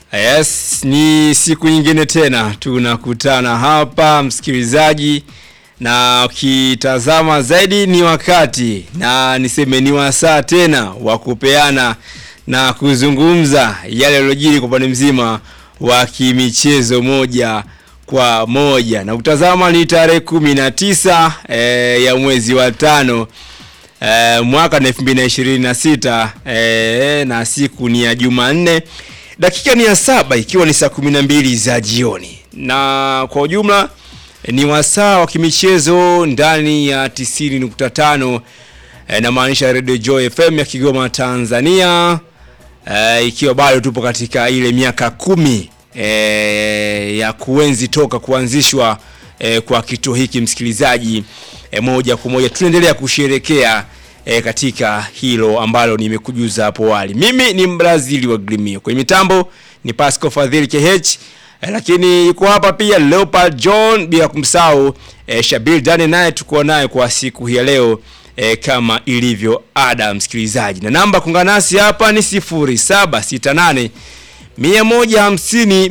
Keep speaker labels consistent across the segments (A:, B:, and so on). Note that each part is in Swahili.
A: Yes, ni siku nyingine tena tunakutana hapa msikilizaji, na ukitazama zaidi ni wakati na niseme ni wasaa tena wa kupeana na kuzungumza yale yaliyojiri kwa upande mzima wa kimichezo moja kwa moja, na kutazama ni tarehe kumi na tisa eh, ya mwezi wa tano eh, mwaka na elfu mbili na ishirini na sita eh, na siku ni ya Jumanne dakika ni ya saba ikiwa ni saa kumi na mbili za jioni, na kwa ujumla ni wasaa wa kimichezo ndani ya 90.5 eh, na maanisha Radio Joy FM ya Kigoma Tanzania, eh, ikiwa bado tupo katika ile miaka kumi eh, ya kuenzi toka kuanzishwa eh, kwa kituo hiki msikilizaji, eh, moja kwa moja tunaendelea kusherekea e, katika hilo ambalo nimekujuza hapo awali. Mimi ni Mbrazili wa Grimio, kwenye mitambo ni Pascal Fadhili KH e, lakini yuko hapa pia Leopard John, bila kumsahau e, Shabil Dane, naye tuko naye kwa siku hii ya leo e, kama ilivyo ada msikilizaji, na namba kuungana nasi hapa ni 0768 150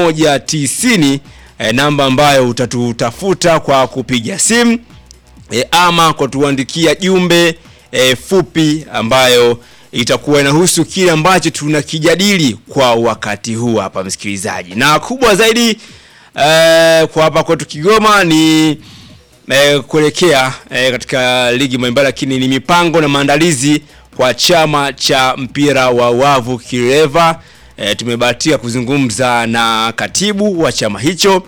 A: 190 e, namba ambayo utatutafuta kwa kupiga simu e, ama kwa tuandikia jumbe e, fupi ambayo itakuwa inahusu kile ambacho tunakijadili kwa wakati huu hapa msikilizaji, na kubwa zaidi e, kwa hapa kwetu Kigoma ni e, kuelekea e, katika ligi mbalimbali, lakini ni mipango na maandalizi kwa chama cha mpira wa wavu Kireva. E, tumebahatika kuzungumza na katibu wa chama hicho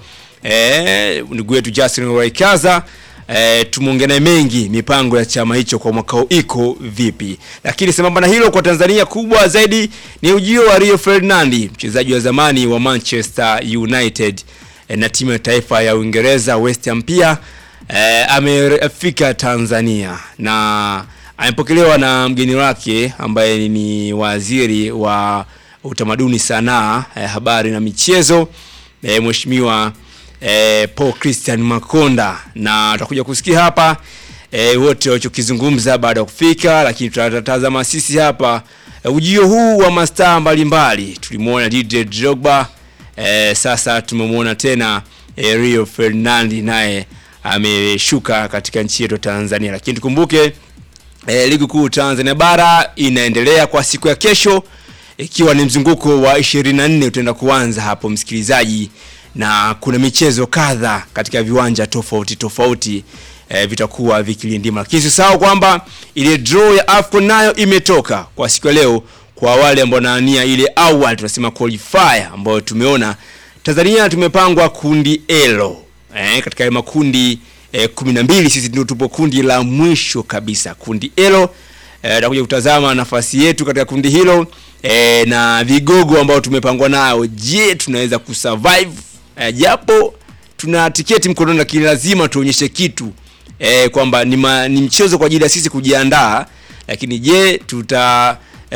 A: e, ndugu yetu Justin Waikaza. E, tumeongea naye mengi mipango ya chama hicho kwa mwaka huu iko vipi, lakini sambamba na hilo, kwa Tanzania kubwa zaidi ni ujio wa Rio Ferdinand, mchezaji wa zamani wa Manchester United e, na timu ya taifa ya Uingereza West Ham pia e, amefika Tanzania na amepokelewa na mgeni wake ambaye ni waziri wa utamaduni, sanaa, e, habari na michezo e, mheshimiwa E, Paul Christian Makonda na tutakuja kusikia hapa e, wote walichokizungumza baada ya kufika, lakini tutatazama sisi hapa e, ujio huu wa mastaa mbalimbali. Tulimuona Didier Drogba e, sasa tumemwona tena e, Rio Ferdinand naye ameshuka katika nchi yetu Tanzania, lakini tukumbuke e, ligi kuu Tanzania bara inaendelea kwa siku ya kesho, ikiwa ni mzunguko wa 24 utaenda kuanza hapo msikilizaji na kuna michezo kadha katika viwanja tofauti tofauti e, vitakuwa vikilindima, lakini usisahau kwamba ile draw ya AFCON nayo imetoka kwa siku ya leo. Kwa wale ambao wanaania ile awali tunasema qualifier, ambayo tumeona Tanzania tumepangwa kundi Elo e, katika makundi e, kumi na mbili. Sisi ndio tupo kundi la mwisho kabisa, kundi Elo. Tutakuja e, kutazama nafasi yetu katika kundi hilo e, na vigogo ambao tumepangwa nao. Je, tunaweza kusurvive E, japo tuna tiketi mkononi, lakini lazima tuonyeshe kitu e, kwamba ni, ni mchezo kwa ajili ya sisi kujiandaa, lakini je tuta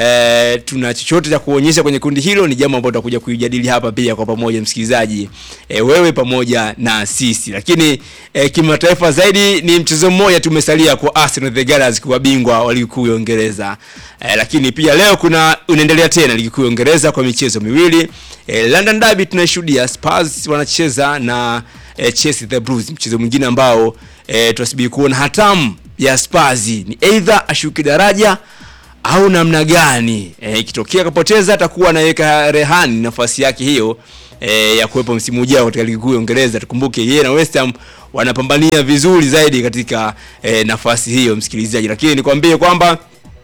A: e, tuna chochote cha kuonyesha kwenye kundi hilo? Ni jambo ambalo tutakuja kuijadili hapa pia kwa pamoja, msikilizaji e, wewe pamoja na sisi. Lakini e, kimataifa zaidi ni mchezo mmoja tumesalia kwa Arsenal the Gunners kuwa bingwa wa ligi kuu ya Uingereza e, lakini pia leo kuna unaendelea tena ligi kuu ya Uingereza kwa michezo miwili e, London Derby tunashuhudia Spurs wanacheza na e, Chelsea the Blues, mchezo mwingine ambao e, tunasubiri kuona hatamu ya Spurs ni either ashuke daraja au namna gani ikitokea e, kapoteza atakuwa anaweka rehani nafasi yake hiyo e, ya kuwepo msimu ujao katika ligi kuu ya Uingereza. Tukumbuke yeye na West Ham wanapambania vizuri zaidi katika e, nafasi hiyo msikilizaji, lakini nikwambie kwamba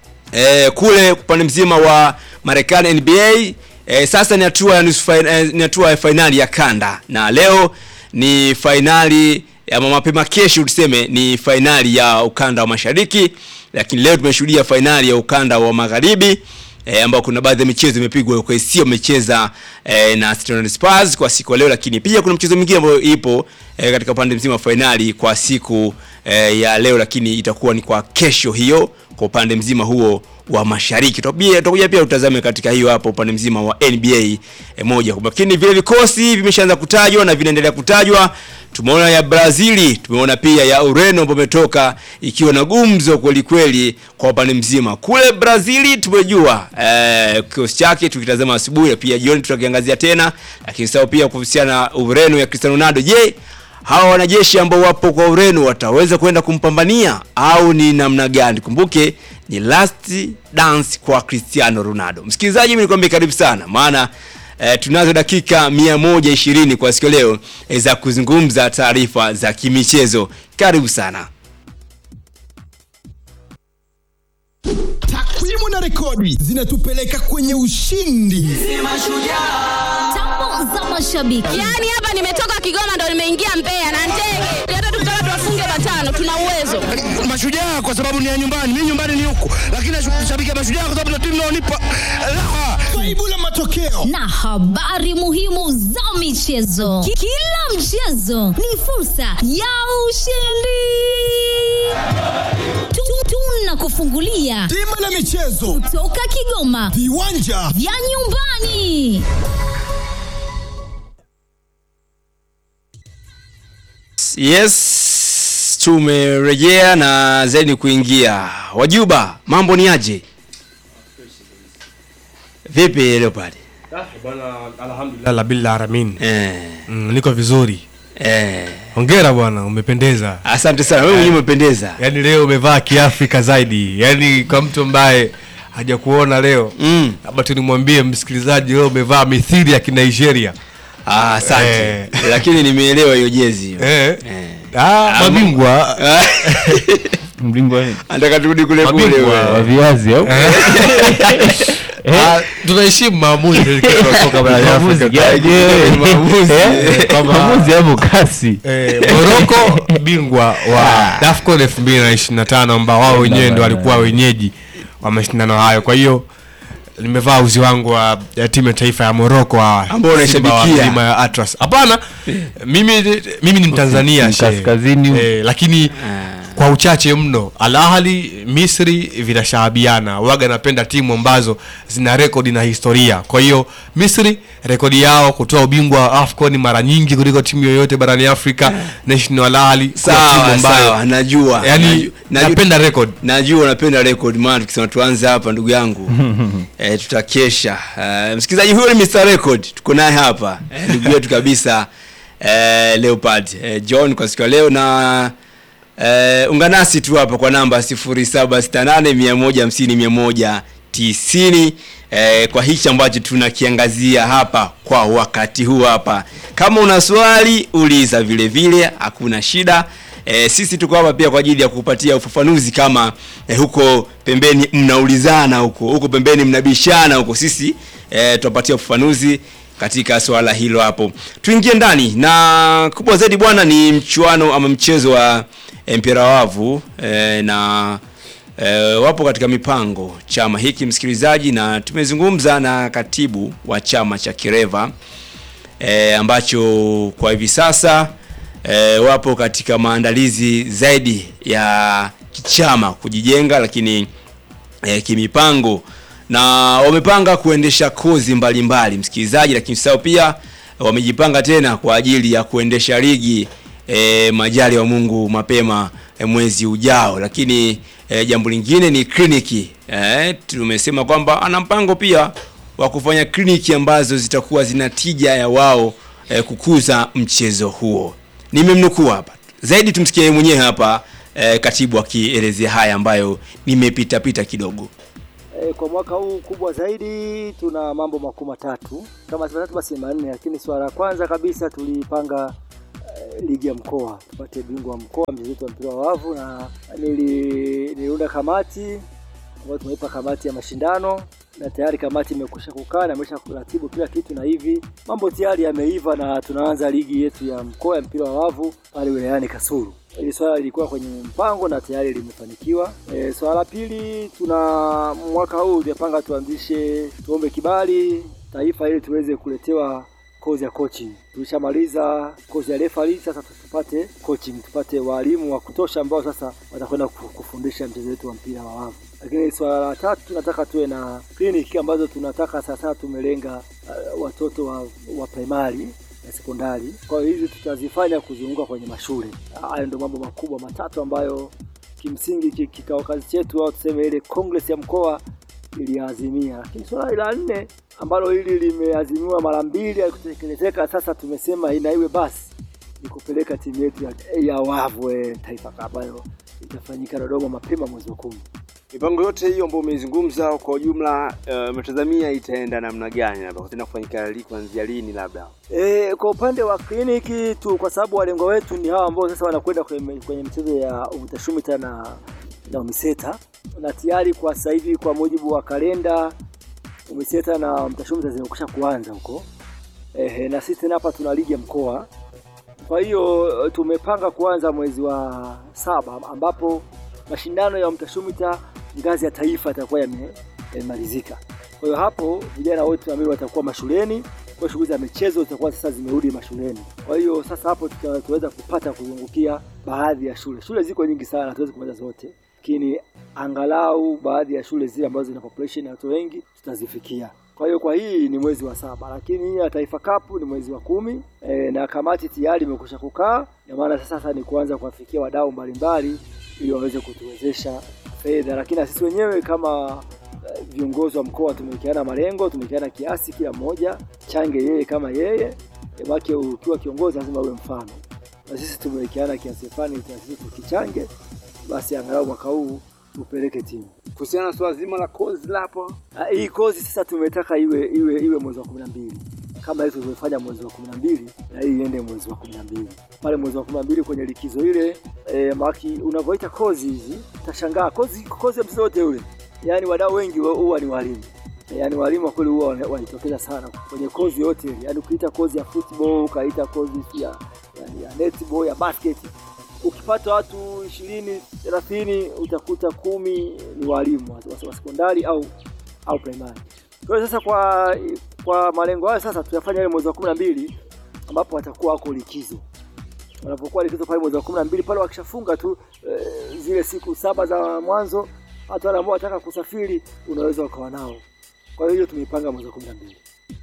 A: e, kule upande mzima wa Marekani NBA e, sasa ni hatua ya nusu ni hatua ya fainali ya kanda, na leo ni fainali ama mapema kesho tuseme ni fainali ya ukanda wa mashariki lakini leo tumeshuhudia fainali ya ukanda wa magharibi e, ambao kuna baadhi ya michezo imepigwa kwa sio amecheza e, na Stone Spurs kwa siku leo, lakini pia kuna mchezo mwingine ambao ipo e, katika upande mzima wa fainali kwa siku eh, ya leo, lakini itakuwa ni kwa kesho hiyo kwa upande mzima huo wa mashariki. Tutakuja tutakuja pia utazame katika hiyo hapo upande mzima wa NBA eh, moja kwa lakini vile vikosi vimeshaanza kutajwa na vinaendelea kutajwa. Tumeona ya Brazili, tumeona pia ya Ureno ambayo imetoka ikiwa na gumzo kweli kweli kwa upande mzima. Kule Brazili tumejua eh, kikosi chake tukitazama asubuhi na pia jioni tutakiangazia tena, lakini sawa pia kuhusiana na Ureno ya Cristiano Ronaldo. Je, hawa wanajeshi ambao wapo kwa Ureno wataweza kwenda kumpambania au ni namna gani? Kumbuke ni last dance kwa Cristiano Ronaldo. Msikilizaji, mimi nikwambie karibu sana, maana eh, tunazo dakika 120 kwa siku leo eh, za kuzungumza taarifa za kimichezo. Karibu sana.
B: Takwimu na rekodi zinatupeleka kwenye ushindi.
C: Tambo za mashabiki.
D: Yaani hapa nimetoka Kigoma ndo nimeingia Mbeya na ndege. Hata tukitaka tuwafunge matano tuna uwezo.
E: Mashujaa kwa sababu ni ya nyumbani, mimi nyumbani ni huku, lakini nashabikia Mashujaa kwa sababu ndio timu inaonipa raha.
B: Faibu la matokeo
C: na habari muhimu za michezo. Ki- Kila mchezo ni fursa ya ushindi. Tu- Tunakufungulia
B: bima la michezo,
C: toka Kigoma
B: viwanja
C: vya nyumbani.
A: Yes, tumerejea na zaidi kuingia. Wajuba, mambo ni aje? Vipi Leopard?
F: Lala bila aramin.
A: Eh,
F: Mm, niko vizuri.
A: eh.
F: Hongera bwana, umependeza.
A: Asante sana. Wewe mwenyewe umependeza.
F: Yaani leo umevaa kiafrika zaidi. Yaani kwa mtu ambaye hajakuona leo.
A: Mm.
F: Labda tu nimwambie msikilizaji leo umevaa mithili ya Kinigeria.
A: Ah, asante.
F: Eh.
A: Lakini nimeelewa hiyo jezi. hiyo.
F: Eh.
A: Eh.
F: Ah, mabingwa.
A: Ah,
G: Mlingwa
A: Anataka turudi kule kule.
F: Mabingwa
A: wewe.
G: wa viazi au?
F: Ah, tunaheshimu maamuzi ya shirikisho la soka barani
G: Maamuzi
F: Afrika.
G: gani?
F: Maamuzi,
G: Eh?
F: eh, kwamba-
G: Maamuzi yapo kasi.
F: Eh, Morocco bingwa wa AFCON 2025 ambao wao wenyewe ndo walikuwa wenyeji wa mashindano hayo. Kwa hiyo nimevaa uzi wangu wa ya timu ya taifa ya Morocco wa
A: Ambao unaishabikia.
F: Simba wa milima ya Atlas. Hapana, mimi mimi ni Mtanzania shehe.
G: Kaskazini.
F: Eh, lakini kwa uchache mno Al Ahly Misri vinashahabiana. Waga napenda timu ambazo zina rekodi na historia. Kwa hiyo Misri rekodi yao kutoa ubingwa wa AFCON mara nyingi kuliko timu yoyote barani Afrika. National Al Ahly kuwa timu
A: Sawa,
F: ambayo
A: sawa, najua.
F: yani
A: Naju- naju-
F: napenda record.
A: Najua unapenda record maana tukisema tuanze hapa ndugu yangu eh, tutakesha. Eh, msikilizaji huyo ni Mr Record. Tuko naye hapa. Eh, ndugu yetu kabisa eh, Leopard eh, John kwa siku ya leo na eh, ungana nasi tu hapa kwa namba 0768 150 eh, kwa hichi ambacho tunakiangazia hapa kwa wakati huu hapa. Kama una swali uliza vile vile, hakuna shida. E, sisi tuko hapa pia kwa ajili ya kupatia ufafanuzi kama e, huko pembeni mnaulizana huko huko pembeni mnabishana huko, sisi e, tuwapatia ufafanuzi katika swala hilo hapo. Tuingie ndani na kubwa zaidi bwana, ni mchuano ama mchezo wa e, mpira wa wavu e, na e, wapo katika mipango chama hiki msikilizaji, na tumezungumza na katibu wa chama cha Kireva e, ambacho kwa hivi sasa e, wapo katika maandalizi zaidi ya kichama kujijenga, lakini e, kimipango na wamepanga kuendesha kozi mbalimbali msikilizaji, lakini sasa pia wamejipanga tena kwa ajili ya kuendesha ligi e, majali wa Mungu mapema e, mwezi ujao. Lakini e, jambo lingine ni kliniki e, tumesema kwamba ana mpango pia wa kufanya kliniki ambazo zitakuwa zina tija ya wao e, kukuza mchezo huo. Nimemnukuu hapa zaidi, tumsikie yeye mwenyewe hapa e, katibu akielezea haya ambayo nimepita pita kidogo.
H: E, kwa mwaka huu kubwa zaidi tuna mambo makuu matatu, kama si matatu basi manne, lakini swala la kwanza kabisa tulipanga e, ligi ya mkoa tupate bingwa wa mkoa mchezo wetu wa mpira wa wavu, na nili, niliunda kamati ambayo tumeipa kamati ya mashindano na tayari kamati imekwisha kukaa na imesha kuratibu kila kitu, na hivi mambo tayari yameiva na tunaanza ligi yetu ya mkoa ya mpira wa wavu pale wilayani Kasulu. Hili swala lilikuwa kwenye mpango na tayari limefanikiwa. E, swala la pili, tuna mwaka huu tumepanga tuanzishe, tuombe kibali taifa ili tuweze kuletewa kozi ya coaching. Tulishamaliza kozi ya referee, sasa tupate coaching, tupate walimu wa kutosha ambao sasa watakwenda ku- kufundisha mchezo wetu wa mpira wa wavu. Lakini swala la tatu, tunataka tuwe na kliniki ambazo tunataka sasa tumelenga uh, watoto wa, wa primary na sekondari. Kwa hiyo hizi tutazifanya kuzunguka kwenye mashule. Hayo ndio mambo makubwa matatu ambayo kimsingi ki- kikao kazi chetu au tuseme ile congress ya mkoa iliazimia. Lakini swala la nne ambalo hili limeazimiwa mara mbili halikutekelezeka, sasa tumesema ina iwe basi ni kupeleka timu yetu ya, ya wavu eh, Taifa Cup ambayo itafanyika Dodoma mapema mwezi wa kumi.
A: Mipango yote hiyo ambayo umeizungumza kwa ujumla, uh, umetazamia itaenda namna gani, labda kutaenda kufanyika li kuanzia lini labda?
H: E, kwa upande wa kliniki tu, kwa sababu walengwa wetu ni hawa ambao sasa wanakwenda kwenye, kwenye michezo ya UMITASHUMITA na, na UMISETA na tayari kwa sasa hivi kwa mujibu wa kalenda UMISETA na UMITASHUMITA zimekwisha kuanza huko. Ehe, na sisi tena hapa tuna ligi ya mkoa. Kwa hiyo tumepanga kuanza mwezi wa saba ambapo mashindano ya UMITASHUMITA ngazi ya taifa yatakuwa yame- yamemalizika. Kwa hiyo hapo vijana wote tunaamini watakuwa mashuleni, kwa shughuli za michezo zitakuwa sasa zimerudi mashuleni. Kwa hiyo sasa hapo tuta- tutaweza kupata kuzungukia baadhi ya shule. Shule ziko nyingi sana, hatuwezi kumaliza zote, lakini angalau baadhi ya shule zile ambazo zina population ya watu wengi tutazifikia. Kwa hiyo kwa hii ni mwezi wa saba, lakini hii ya Taifa Cup ni mwezi wa kumi e, na kamati tayari imekwisha kukaa, na maana sasa sasa ni kuanza kuwafikia wadau mbalimbali ili waweze kutuwezesha fedha, lakini na sisi wenyewe kama eh, viongozi wa mkoa tumewekeana malengo, tumewekeana kiasi, kila mmoja change yeye kama yeye e, wake ukiwa kiongozi lazima uwe mfano, na sisi tumewekeana kiasi fulani, na sisi tukichange, basi angalau mwaka huu tupeleke timu.
A: Kuhusiana na swala zima la kozi lapo,
H: Ah, hii kozi sasa tumetaka iwe iwe iwe mwezi wa kumi na mbili kama hizo tumefanya mwezi wa kumi na mbili na hii iende mwezi wa kumi na mbili pale mwezi wa kumi na mbili kwenye likizo ile e, maki unavyoita kozi hizi utashangaa kozi kozi ya mchezo wote ule yaani wadau wengi wa- huwa ni walimu yaani walimu wa kweli huwa wana- wanajitokeza sana kwenye kozi yote ile yaani ukiita kozi ya football ukaita kozi ya, ya, ya netball ya basket ukipata watu ishirini thelathini utakuta kumi ni walimu wa, wa, wa sekondari au au primary. Kwa hiyo sasa kwa kwa malengo hayo sasa tuyafanya ile mwezi wa kumi na mbili ambapo watakuwa wako likizo. Wanapokuwa likizo pale mwezi wa kumi na mbili pale wakishafunga tu e, zile siku saba za mwanzo, hata wale ambao wataka kusafiri unaweza ukawa nao. Kwa hiyo hiyo tumeipanga mwezi wa kumi na mbili.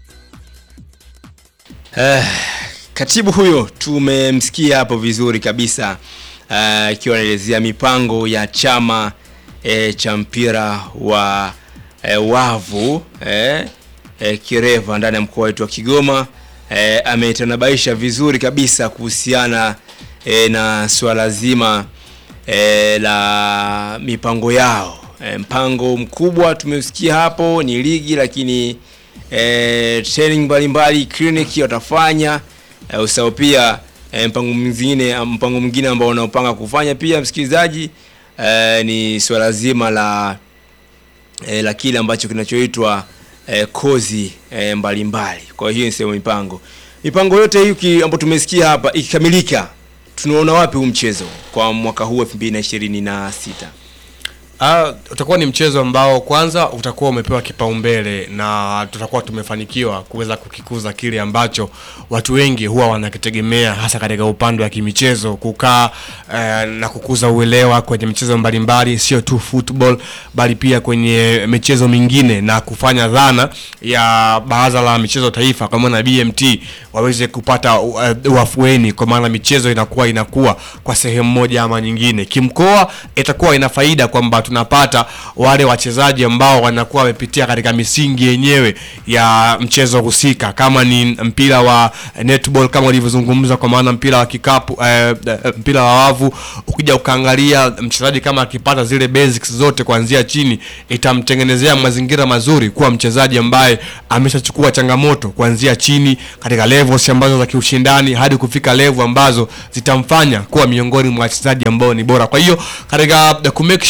A: Eh, katibu huyo tumemsikia hapo vizuri kabisa eh, akiwa anaelezea mipango ya chama eh, cha mpira wa eh, wavu eh, eh, Kireva ndani ya mkoa wetu wa Kigoma eh, ametanabaisha vizuri kabisa kuhusiana eh, na swala zima eh, la mipango yao eh, mpango mkubwa tumeusikia hapo ni ligi lakini eh, training mbalimbali kliniki watafanya eh, usahau pia eh, mpango mwingine mpango mwingine ambao wanaopanga kufanya pia msikilizaji eh, ni swala zima la eh, la kile ambacho kinachoitwa eh, kozi eh, mbalimbali kwa hiyo ni sehemu ya mipango mipango yote hii uki- ambayo tumesikia hapa ikikamilika tunaona wapi huu mchezo kwa mwaka huu 2026
F: Ah, utakuwa ni mchezo ambao kwanza utakuwa umepewa kipaumbele na tutakuwa tumefanikiwa kuweza kukikuza kile ambacho watu wengi huwa wanakitegemea hasa katika upande wa kimichezo kukaa eh, na kukuza uelewa kwenye michezo mbalimbali sio tu football bali pia kwenye michezo mingine na kufanya dhana ya baraza la michezo taifa kwa maana BMT waweze kupata uh, wafueni kwa maana michezo inakuwa inakuwa kwa sehemu moja ama nyingine kimkoa itakuwa ina faida kwamba tunapata wale wachezaji ambao wanakuwa wamepitia katika misingi yenyewe ya mchezo husika kama ni mpira wa netball kama ulivyozungumza kwa maana mpira wa kikapu eh, eh, mpira wa wavu ukija ukaangalia mchezaji kama akipata zile basics zote kuanzia chini itamtengenezea mazingira mazuri kuwa mchezaji ambaye ameshachukua changamoto kuanzia chini katika levels ambazo za kiushindani hadi kufika level ambazo zitamfanya kuwa miongoni mwa wachezaji ambao ni bora kwa hiyo katika ku make sure kwamba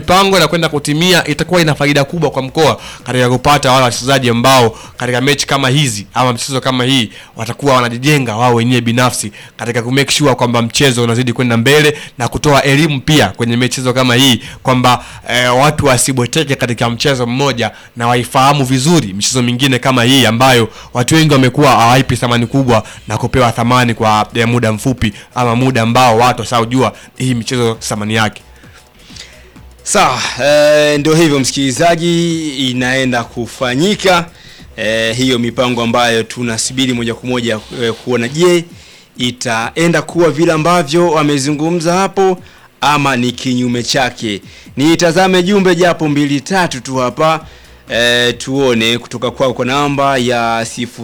F: mipango inakwenda kutimia itakuwa ina faida kubwa kwa mkoa katika kupata wale wachezaji ambao katika mechi kama hizi ama mchezo kama hii watakuwa wanajijenga wao wenyewe binafsi katika ku make sure kwamba mchezo unazidi kwenda mbele na kutoa elimu pia kwenye michezo kama hii kwamba eh, watu wasibweteke katika mchezo mmoja na waifahamu vizuri michezo mingine kama hii ambayo watu wengi wamekuwa hawaipi thamani kubwa na kupewa thamani kwa ya muda mfupi ama muda ambao watu wasaojua hii michezo thamani yake
A: Sawa, e, ndio hivyo msikilizaji, inaenda kufanyika e, hiyo mipango ambayo tunasubiri moja kwa moja e, kuona je, itaenda kuwa vile ambavyo wamezungumza hapo ama ni kinyume chake. Nitazame jumbe japo mbili tatu tu hapa e, tuone kutoka kwao kwa namba ya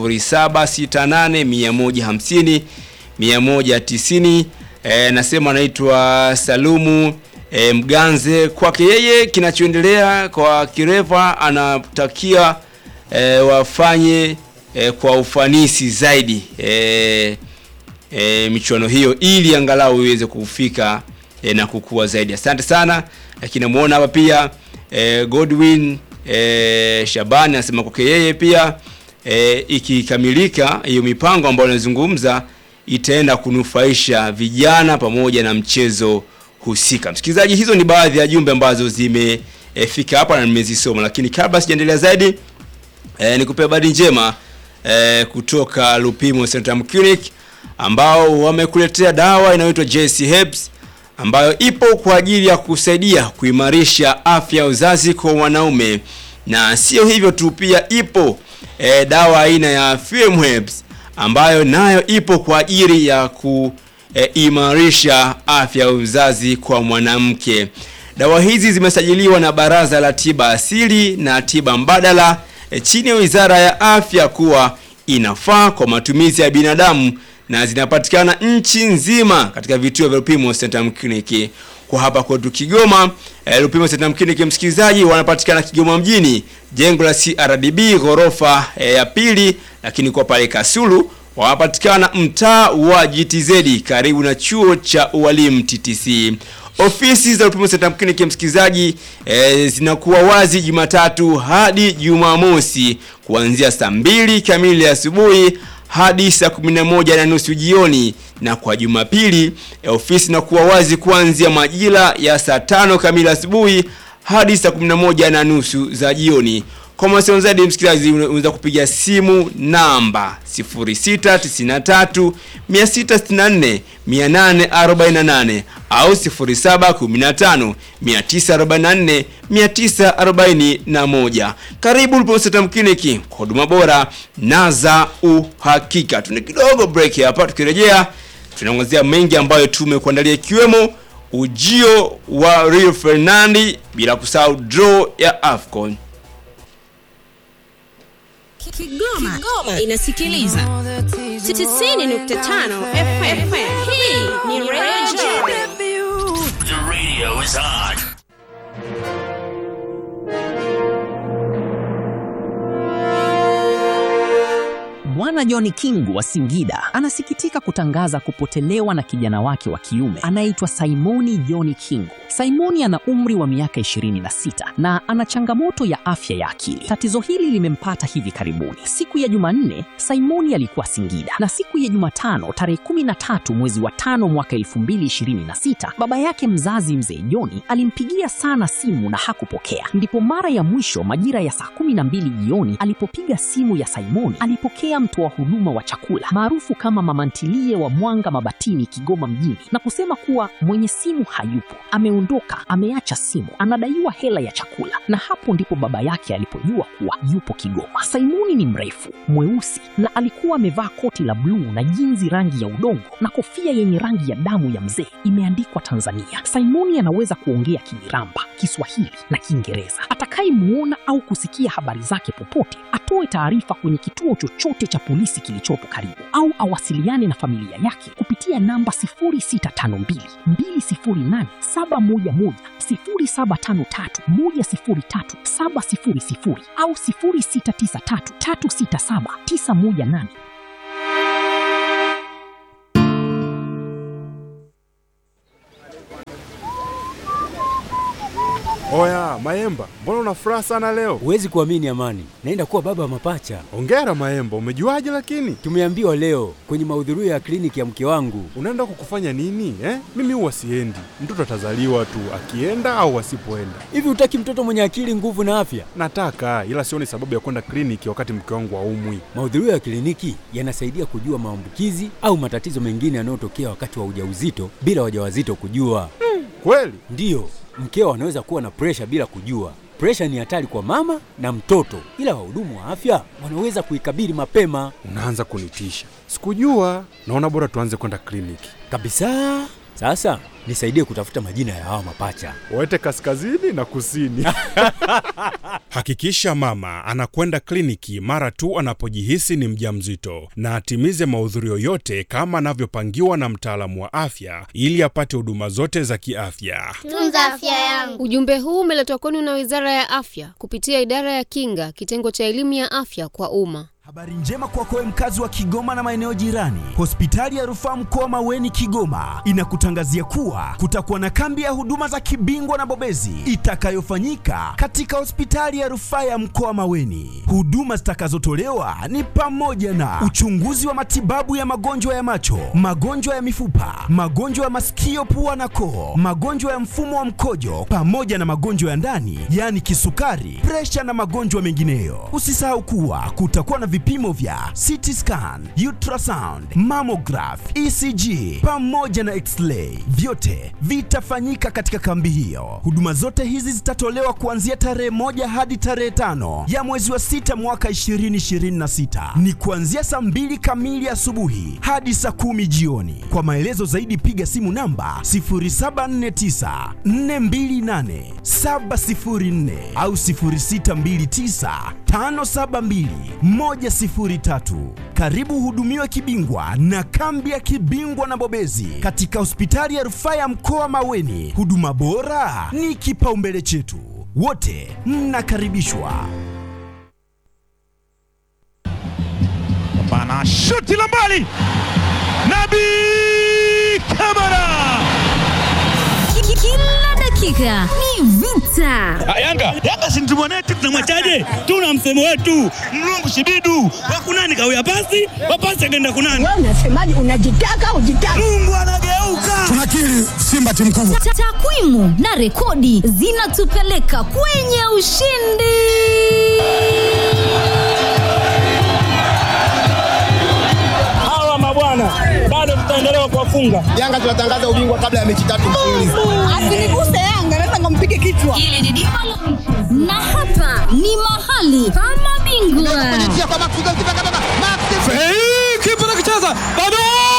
A: 0768 150 e, nasema anaitwa Salumu e, Mganze. Kwake yeye kinachoendelea kwa Kireva anatakia e, wafanye e, kwa ufanisi zaidi e, e, michuano hiyo ili angalau iweze kufika e, na kukua zaidi. Asante sana. Lakini namuona hapa pia e, Godwin e, Shabani anasema kwake yeye pia e, ikikamilika hiyo mipango ambayo anazungumza itaenda kunufaisha vijana pamoja na mchezo husika. Msikilizaji, hizo ni baadhi ya jumbe ambazo zimefika hapa na nimezisoma, lakini kabla sijaendelea zaidi e, nikupe habari njema e, kutoka Lupimo Centrum Clinic ambao wamekuletea dawa inayoitwa JC Herbs ambayo ipo kwa ajili ya kusaidia kuimarisha afya ya uzazi kwa wanaume, na sio hivyo tu, pia ipo e, dawa aina ya FM Herbs ambayo nayo ipo kwa ajili ya kuimarisha afya ya uzazi kwa mwanamke. Dawa hizi zimesajiliwa na Baraza la Tiba Asili na Tiba Mbadala e, chini ya Wizara ya Afya kuwa inafaa kwa matumizi ya binadamu na zinapatikana nchi nzima katika vituo vya Lupimo Centrum Clinic. Kwa hapa kwetu Kigoma, eh, Lupimo Centrum Clinic msikilizaji, wanapatikana Kigoma mjini, jengo la CRDB ghorofa eh, ya pili, lakini kwa pale Kasulu wanapatikana mtaa wa GTZ karibu na chuo cha ualimu TTC. Ofisi za Lupimo Centrum Clinic msikilizaji, e, zinakuwa wazi Jumatatu hadi Jumamosi kuanzia saa mbili kamili asubuhi hadi saa 11 na nusu jioni, na kwa Jumapili e, ofisi inakuwa wazi kuanzia majira ya saa tano kamili asubuhi hadi saa 11 na nusu za jioni. Kwa mawasiliano zaidi msikilizaji, unaweza kupiga simu namba 0693 664 848 au 0715 944 941. Karibu Lupimo Centrum Clinic kwa huduma bora na za uhakika. Tuna kidogo break hapa, tukirejea tunaangazia mengi ambayo tumekuandalia ikiwemo ujio wa Rio Ferdinand, bila kusahau draw ya AFCON.
D: Kigoma, Kigoma inasikiliza 90.5 FM. Hii ni Radio
I: The radio is on.
J: Bwana John Kingu wa Singida anasikitika kutangaza kupotelewa na kijana wake wa kiume anayeitwa Simoni John Kingu. Simoni ana umri wa miaka 26 na ana changamoto ya afya ya akili. Tatizo hili limempata hivi karibuni. Siku ya Jumanne, Simoni alikuwa Singida na siku ya Jumatano tarehe 13 mwezi wa tano mwaka 2026, baba yake mzazi mzee Joni alimpigia sana simu na hakupokea. Ndipo mara ya mwisho majira ya saa 12 jioni alipopiga simu ya Simoni, alipokea mtoa huduma wa chakula maarufu kama mama ntilie wa Mwanga Mabatini, Kigoma mjini, na kusema kuwa mwenye simu hayupo, ameondoka, ameacha simu, anadaiwa hela ya chakula. Na hapo ndipo baba yake alipojua kuwa yupo Kigoma. Simoni ni mrefu, mweusi na alikuwa amevaa koti la bluu na jinzi rangi ya udongo na kofia yenye rangi ya damu ya mzee imeandikwa Tanzania. Simoni anaweza kuongea Kimiramba, Kiswahili na Kiingereza. Atakayemuona au kusikia habari zake popote atoe taarifa kwenye kituo chochote cha polisi kilichopo karibu au awasiliane na familia yake kupitia namba 0652 208 711 0753 103 700 au 0693 367 918.
K: Oya Maemba, mbona una furaha sana leo?
L: Huwezi kuamini Amani, naenda kuwa baba wa mapacha.
K: Ongera Maemba, umejuaje lakini?
L: Tumeambiwa leo kwenye mahudhurio ya kliniki ya mke wangu.
K: Unaenda kukufanya nini eh? Mimi huwa siendi, mtoto atazaliwa tu akienda au asipoenda.
L: Hivi hutaki mtoto mwenye akili, nguvu na afya?
K: Nataka, ila sioni sababu ya kwenda kliniki wakati mke wangu haumwi.
L: Mahudhurio ya kliniki yanasaidia kujua maambukizi au matatizo mengine yanayotokea wakati wa ujauzito bila wajawazito kujua.
K: Hmm, kweli?
L: Ndiyo, mkeo anaweza kuwa na presha bila kujua. Presha ni hatari kwa mama na mtoto, ila wahudumu wa afya wanaweza kuikabili mapema.
K: Unaanza kunitisha, sikujua. Naona bora tuanze kwenda kliniki
L: kabisa. Sasa nisaidie kutafuta majina ya hawa mapacha,
K: waete kaskazini na kusini.
M: Hakikisha mama anakwenda kliniki mara tu anapojihisi ni mjamzito na atimize mahudhurio yote kama anavyopangiwa na mtaalamu wa afya ili apate huduma zote za kiafya.
N: Tunza afya yangu.
O: Ujumbe huu umeletwa kwenu na Wizara ya Afya kupitia Idara ya Kinga, kitengo cha elimu ya afya kwa umma.
B: Habari njema kwako wewe mkazi wa Kigoma na maeneo jirani. Hospitali ya Rufaa Mkoa Maweni Kigoma inakutangazia kuwa kutakuwa na kambi ya huduma za kibingwa na bobezi itakayofanyika katika hospitali ya Rufaa ya Mkoa Maweni. Huduma zitakazotolewa ni pamoja na uchunguzi wa matibabu ya magonjwa ya macho, magonjwa ya mifupa, magonjwa ya masikio, pua na koo, magonjwa ya mfumo wa mkojo pamoja na magonjwa ya ndani, yaani kisukari, presha na magonjwa mengineyo. Usisahau kuwa kutakuwa na vipimo vya CT scan, ultrasound, mammograph, ECG pamoja na x-ray. Vyote vitafanyika katika kambi hiyo. Huduma zote hizi zitatolewa kuanzia tarehe moja hadi tarehe tano ya mwezi wa sita mwaka 2026. Ni kuanzia saa mbili kamili asubuhi hadi saa kumi jioni. Kwa maelezo zaidi piga simu namba 0749 428 704 au 0629 572 103. Karibu uhudumiwe kibingwa na kambi ya kibingwa na bobezi katika hospitali ya rufaa ya mkoa Maweni. Huduma bora ni kipaumbele chetu, wote mnakaribishwa.
E: Bana shuti la mbali, Nabi Kamara.
C: Kila dakika ni vita.
E: Yanga Yanga si mtimu wetu, tunamwachaje? Tuna msemo wetu mlungu shibidu wakunani kawia pasi wapasi akaenda kunani.
N: Wewe unasemaje? Unajitaka ujitaka.
E: Mungu anageuka.
B: Tunakiri Simba timu kubwa.
C: Ta- Takwimu na rekodi zinatupeleka kwenye ushindi.
E: Hawa mabwana bado tutaendelea kuwafunga.
P: Yanga tunatangaza ubingwa kabla ya mechi tatu mfululizo.
N: Asiniguse Yanga, naweza nikampige kichwa.
C: Hili ni dimba la mchezo. na hapa ni mahali pa mabingwa.
E: Kipa nakicheza bado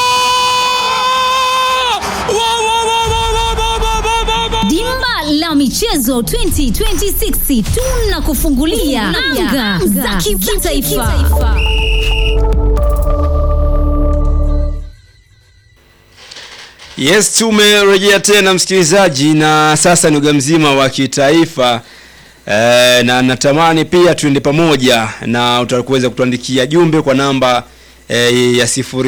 E: Wa, wa, wa, wa, wa, wa, wa, wa, wa, wa.
C: Dimba la michezo 2026 tunakufungulia anga za kitaifa.
A: Yes, tumerejea tena msikilizaji, na sasa ni uga mzima wa kitaifa e, na natamani pia tuende pamoja na utakuweza kutuandikia jumbe kwa namba e, ya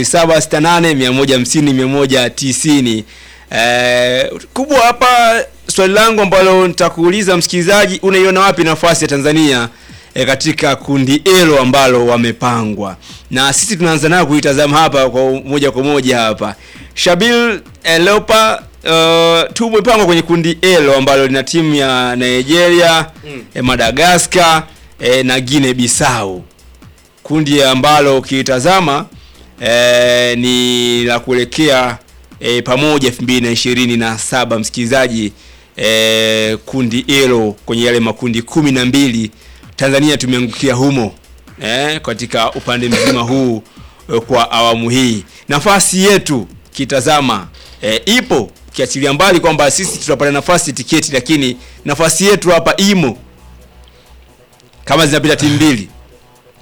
A: 0768150190. E, kubwa hapa swali langu ambalo nitakuuliza msikilizaji, unaiona wapi nafasi ya Tanzania e, katika kundi elo ambalo wamepangwa, na sisi tunaanza nayo kuitazama hapa kwa moja kwa moja hapa Shabil eh, Leopa uh, tumepangwa kwenye kundi elo ambalo lina timu ya Nigeria mm. eh, Madagascar eh, na Guinea Bissau, kundi ambalo ukitazama eh, ni la kuelekea eh, pamoja 2027 msikilizaji eh, kundi elo kwenye yale makundi kumi na mbili Tanzania tumeangukia humo eh, katika upande mzima huu eh, kwa awamu hii nafasi yetu kitazama eh, ipo ukiachilia mbali kwamba sisi tutapata nafasi tiketi lakini nafasi yetu hapa imo kama zinapita timu mbili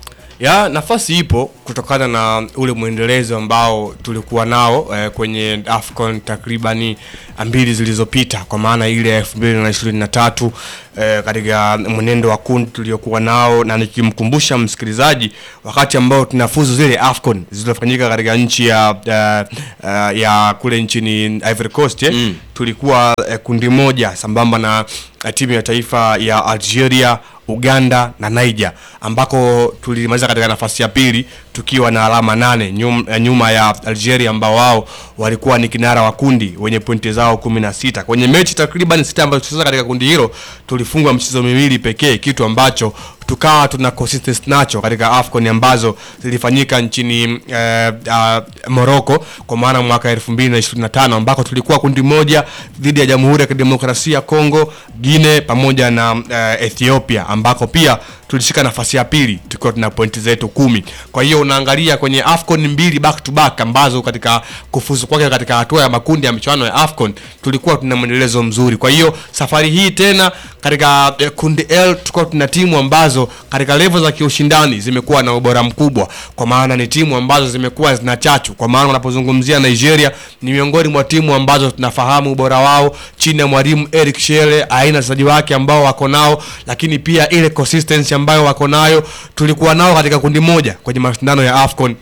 F: ya nafasi ipo kutokana na ule mwendelezo ambao tulikuwa nao eh, kwenye afcon takribani mbili zilizopita kwa maana ile ya elfu mbili na ishirini na tatu eh, katika mwenendo wa kundi tuliokuwa nao na nikimkumbusha msikilizaji wakati ambao tunafuzu zile afcon zilizofanyika katika nchi ya, ya, ya, ya kule nchini ivory coast eh, mm. tulikuwa eh, kundi moja sambamba na eh, timu ya taifa ya algeria uganda na niger ambako tulimaliza katika nafasi ya pili tukiwa na alama nane nyum, eh, nyuma ya algeria ambao wao walikuwa ni kinara wa kundi wenye pointi zao kumi na sita kwenye mechi takriban sita ambazo tulicheza katika kundi hilo tulifungwa mchezo miwili pekee kitu ambacho tukawa tuna consistency nacho katika afcon ambazo zilifanyika nchini eh, uh, morocco kwa maana mwaka 2025 ambako tulikuwa kundi moja dhidi ya jamhuri ya kidemokrasia ya congo guine pamoja na uh, ethiopia ambako pia tulishika nafasi ya pili tukiwa tuna pointi zetu kumi kwa hiyo unaangalia kwenye afcon mbili back to back ambazo katika kufuzu kwake katika hatua ya makundi ya michuano ya afcon tulikuwa tuna mwendelezo mzuri kwa hiyo safari hii tena katika eh, kundi l tulikuwa tuna timu ambazo katika levo za kiushindani zimekuwa na ubora mkubwa kwa maana ni timu ambazo zimekuwa zina chachu kwa maana unapozungumzia nigeria ni miongoni mwa timu ambazo tunafahamu ubora wao chini ya mwalimu eric shele aina ya wachezaji wake ambao wako nao lakini pia ile consistency ambayo wako nayo tulikuwa nao katika kundi moja kwenye mashindano ya afcon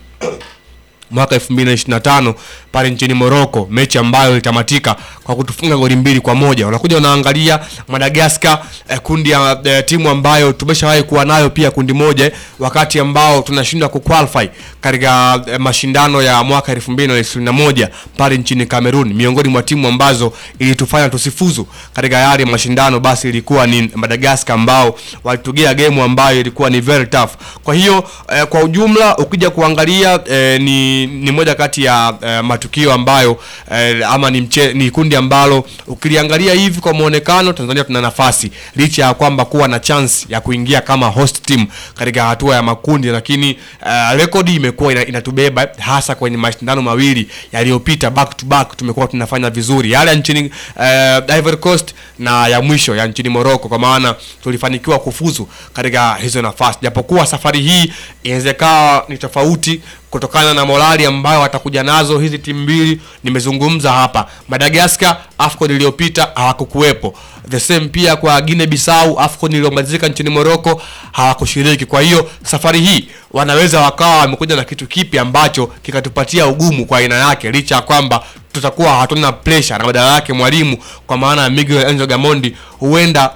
F: mwaka 2025 pale nchini Morocco, mechi ambayo ilitamatika kwa kutufunga goli mbili kwa moja. Unakuja unaangalia Madagascar eh, kundi ya eh, timu ambayo tumeshawahi kuwa nayo pia kundi moja eh, wakati ambao tunashindwa kuqualify katika eh, mashindano ya mwaka 2021 pale nchini Cameroon, miongoni mwa timu ambazo ilitufanya tusifuzu katika yale mashindano, basi ilikuwa ni Madagascar ambao walitugea game ambayo ilikuwa ni very tough. Kwa hiyo eh, kwa ujumla ukija kuangalia eh, ni, ni moja kati ya eh, matukio ambayo eh, ama ni, mche, ni kundi ambalo ukiliangalia hivi kwa muonekano Tanzania tuna nafasi licha ya kwamba kuwa na chance ya kuingia kama host team katika hatua ya makundi, lakini uh, rekodi imekuwa ina, inatubeba hasa kwenye mashindano mawili yaliyopita back to back, tumekuwa tunafanya vizuri, yale ya nchini uh, Ivory Coast na ya mwisho ya nchini Morocco, kwa maana tulifanikiwa kufuzu katika hizo nafasi, japokuwa safari hii inawezekana ni tofauti kutokana na morali ambayo watakuja nazo hizi timu mbili. Nimezungumza hapa Madagascar, AFCON iliyopita hawakukuwepo. The same pia kwa Guinea Bissau, AFCON iliyomalizika nchini Morocco hawakushiriki. Kwa hiyo safari hii wanaweza wakawa wamekuja na kitu kipi ambacho kikatupatia ugumu kwa aina yake, licha ya kwamba tutakuwa hatuna pressure na badala yake mwalimu kwa maana ya Miguel Angel Gamondi huenda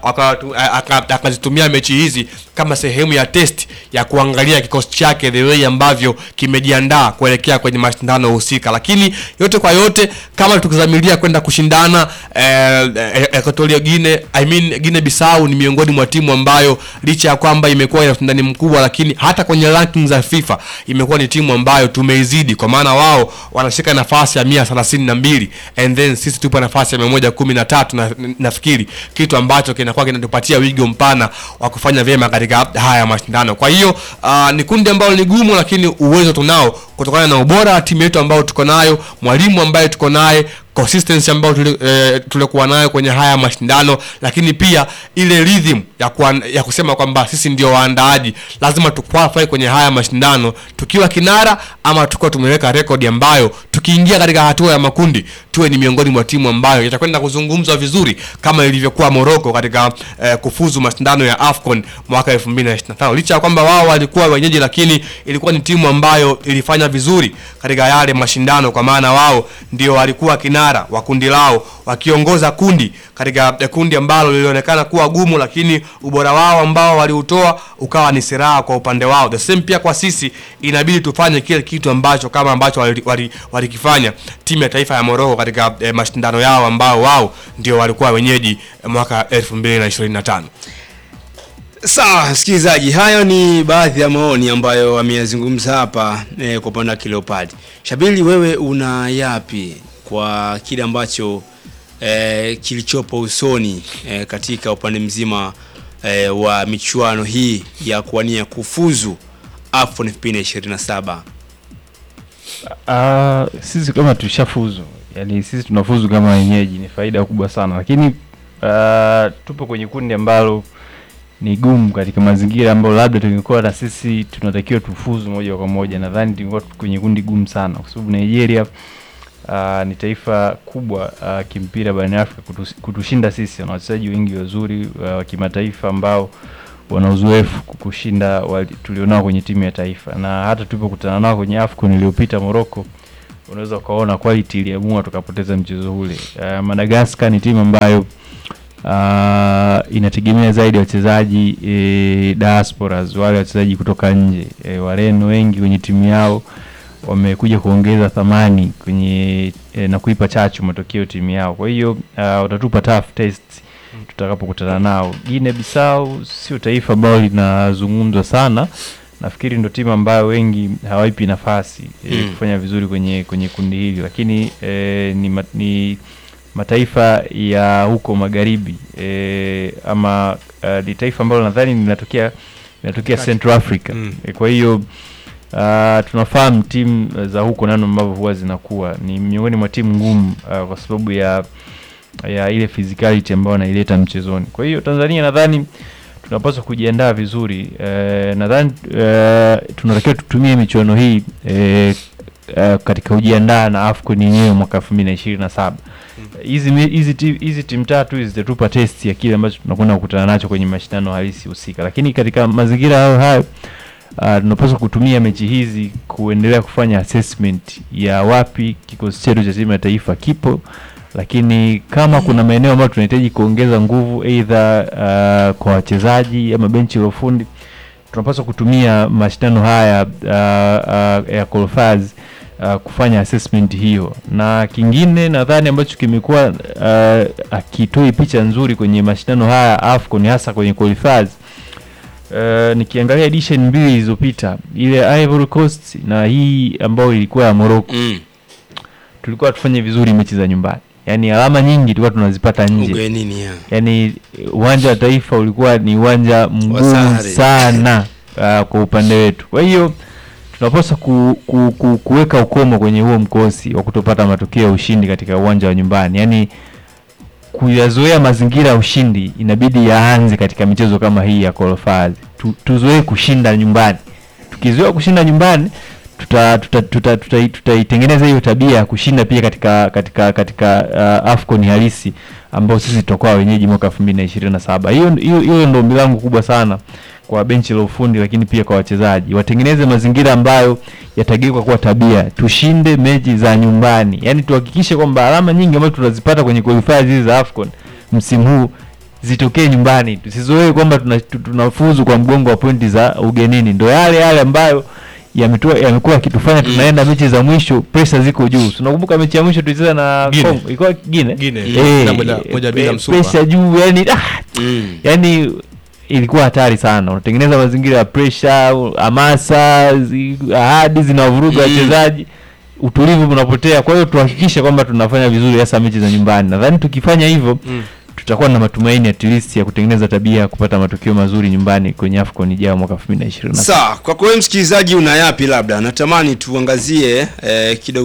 F: akazitumia mechi hizi kama sehemu ya test ya kuangalia kikosi chake the way ambavyo kimejiandaa kuelekea kwenye mashindano husika, lakini yote kwa yote kama tukizamilia kwenda kushindana eh, eh, Equatorial Guinea, I mean Guinea Bissau ni miongoni mwa timu ambayo licha ya kwamba imekuwa ina ushindani mkubwa, lakini hata kwenye rankings za FIFA imekuwa ni timu ambayo tumeizidi, kwa maana wao wanashika nafasi ya mia thelathini na mbili and then sisi tupo nafasi ya mia moja kumi na tatu na nafikiri kitu ambacho kinakuwa kinatupatia wigo mpana wa kufanya vyema katika haya mashindano. Kwa hiyo uh, ni kundi ambalo ni gumu, lakini uwezo tunao kutokana na ubora wa timu yetu ambayo tuko nayo, mwalimu ambaye tuko naye consistency ambayo tuli, eh, tulikuwa nayo kwenye haya mashindano, lakini pia ile rhythm ya, kuwa, ya kusema kwamba sisi ndio waandaaji, lazima tuqualify kwenye haya mashindano tukiwa kinara ama tukiwa tumeweka rekodi ambayo tukiingia katika hatua ya makundi tuwe ni miongoni mwa timu ambayo itakwenda kuzungumzwa vizuri kama ilivyokuwa Morocco katika eh, kufuzu mashindano ya AFCON mwaka 2025 licha ya kwamba wao walikuwa wenyeji, lakini ilikuwa ni timu ambayo ilifanya vizuri katika yale mashindano, kwa maana wao ndio walikuwa kinara wa kundi lao wakiongoza kundi katika kundi ambalo lilionekana kuwa gumu, lakini ubora wao ambao waliutoa ukawa ni silaha kwa upande wao. The same pia kwa sisi, inabidi tufanye kile kitu ambacho kama ambacho walikifanya wali, wali timu ya taifa ya Morocco katika eh, mashindano yao ambao wao ndio walikuwa wenyeji mwaka 2025.
A: Sawa msikilizaji, hayo ni baadhi ya maoni ambayo ameyazungumza hapa eh, kwa upande wa Leopard. Shabili, wewe una yapi kwa kile ambacho eh, kilichopo usoni eh, katika upande mzima eh, wa michuano hii ya kuwania kufuzu AFCON 2027?
G: Uh, sisi kama tushafuzu, yani sisi tunafuzu kama wenyeji, ni faida kubwa sana, lakini uh, tupo kwenye kundi ambalo ni gumu katika mazingira ambayo labda tungekuwa na sisi tunatakiwa tufuzu moja kwa moja. Nadhani tungekuwa kwenye kundi gumu sana, kwa sababu Nigeria uh, ni taifa kubwa uh, kimpira barani Afrika kutus, kutushinda sisi. Wana wachezaji wengi wazuri wa uh, kimataifa ambao wana uzoefu kushinda wali- tulionao kwenye timu ya taifa, na hata tulipokutana nao kwenye AFCON iliyopita Morocco, unaweza ukaona quality iliamua tukapoteza mchezo ule. Uh, Madagascar ni timu ambayo uh, inategemea zaidi wachezaji e, diasporas, wale wachezaji kutoka nje e, Wareno wengi kwenye timu yao wamekuja kuongeza thamani kwenye e, na kuipa chachu matokeo timu yao. Kwa hiyo uh, watatupa tough test tutakapokutana nao. Guinea Bissau sio taifa ambalo linazungumzwa sana, nafikiri ndo timu ambayo wengi hawaipi nafasi e,
A: Mm.
G: kufanya vizuri kwenye kwenye kundi hili, lakini e, ni, ma, ni mataifa ya huko magharibi e, ama uh, ni taifa ambalo nadhani linatokea linatokea
F: Kati.
G: Central Africa
F: Mm.
G: e, kwa hiyo Uh, tunafahamu timu za huko nano ambavyo huwa zinakuwa ni miongoni mwa timu ngumu uh, kwa sababu ya ya ile physicality ambayo wanaileta mchezoni. Kwa hiyo Tanzania nadhani tunapaswa kujiandaa vizuri. Uh, nadhani uh, tunatakiwa tutumie michuano hii uh, uh, katika kujiandaa na AFCON yenyewe mwaka 2027. Hizi mi- hizi ti- hizi timu tatu hizi zitatupa test ya kile ambacho tunakwenda kukutana nacho kwenye mashindano halisi husika, lakini katika mazingira hayo hayo uh, tunapaswa kutumia mechi hizi kuendelea kufanya assessment ya wapi kikosi chetu cha timu ya taifa kipo, lakini kama kuna maeneo ambayo tunahitaji kuongeza nguvu aidha uh, kwa wachezaji ama benchi la ufundi, tunapaswa kutumia mashindano haya uh, uh, ya qualifiers uh, kufanya assessment hiyo, na kingine nadhani ambacho kimekuwa uh, akitoi picha nzuri kwenye mashindano haya AFCON hasa kwenye qualifiers Uh, nikiangalia edition mbili zilizopita ile Ivory Coast na hii ambayo ilikuwa ya Morocco
A: mm.
G: tulikuwa tufanye vizuri mechi za nyumbani, yaani alama nyingi tulikuwa tunazipata nje.
A: Ugenini ya.
G: Yaani uwanja wa Taifa ulikuwa ni uwanja mgumu
A: sare.
G: sana uh, kwa upande wetu. Kwa hiyo tunapaswa ku, ku, ku, kuweka ukomo kwenye huo mkosi wa kutopata matokeo ya ushindi katika uwanja wa nyumbani, yaani kuyazoea mazingira ya ushindi inabidi yaanze katika michezo kama hii ya qualifiers. Tu, tuzoee kushinda nyumbani. Tukizoea kushinda nyumbani tuta tutaitengeneza tuta, tuta, tutaitengeneza hiyo tabia ya kushinda pia katika katika katika uh, AFCON halisi ambao sisi tutakuwa wenyeji mwaka 2027. Hiyo hiyo hiyo ndio ombi langu kubwa sana kwa benchi la ufundi, lakini pia kwa wachezaji watengeneze mazingira ambayo yatageuka kuwa tabia. Tushinde mechi za nyumbani, yaani tuhakikishe kwamba alama nyingi ambazo tunazipata kwenye qualifiers hizi za AFCON msimu huu zitokee nyumbani. Tusizoee kwamba tuna- tu- tunafuzu kwa mgongo wa pointi za ugenini, ndo yale yale ambayo yametoa yamekuwa yakitufanya tunaenda mechi za mwisho pressure ziko juu. Tunakumbuka mechi ya mwisho tulicheza na
F: Guinea.
G: Congo, ilikuwa Guinea.
F: Guinea,
G: Eh,
F: na moja- moja bila
G: eh,
F: msupa.
G: pressure juu yani ah,
A: Mm.
G: yani ilikuwa hatari sana. Unatengeneza mazingira ya pressure, hamasa, zi- ahadi zinavuruga wachezaji, utulivu unapotea. Kwa hiyo tuhakikishe kwamba tunafanya vizuri hasa mechi za nyumbani. Nadhani tukifanya hivyo
F: Mm.
G: tutakuwa na matumaini at least ya kutengeneza tabia ya kupata matokeo mazuri nyumbani kwenye AFCON ijayo mwaka 2027.
A: Sawa, kwa kweli msikilizaji, una yapi labda natamani tuangazie eh, kidogo